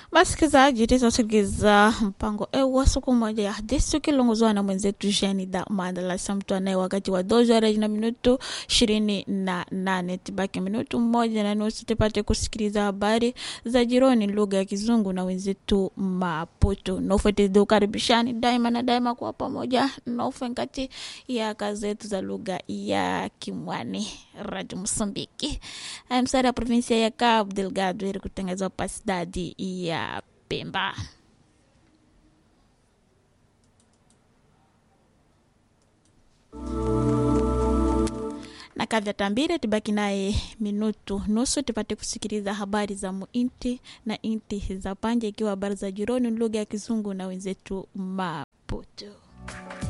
Wasikilizaji, tutasikiliza mpango ewa siku moja ya hadithi ukiongozwa na mwenzetu Jeni da Mandalasa, mtu anaye wakati wa dozo na minutu ishirini na nane tibaki minutu mmoja na nusu tupate kusikiliza habari za jironi lugha ya Kizungu na wenzetu Maputo. Naufete ukaribishani daima na daima kwa pamoja naufenkati ya kazi zetu za lugha ya Kimwani Radio Msumbiki msara ya provinsia ya Cabo Delgado ili kutengeneza pasidadi ya Pemba. na kadha tambire tibaki naye minutu nusu tupate kusikiliza habari za muinti na inti za panje, ikiwa habari za jironi lugha ya Kizungu na wenzetu Maputo.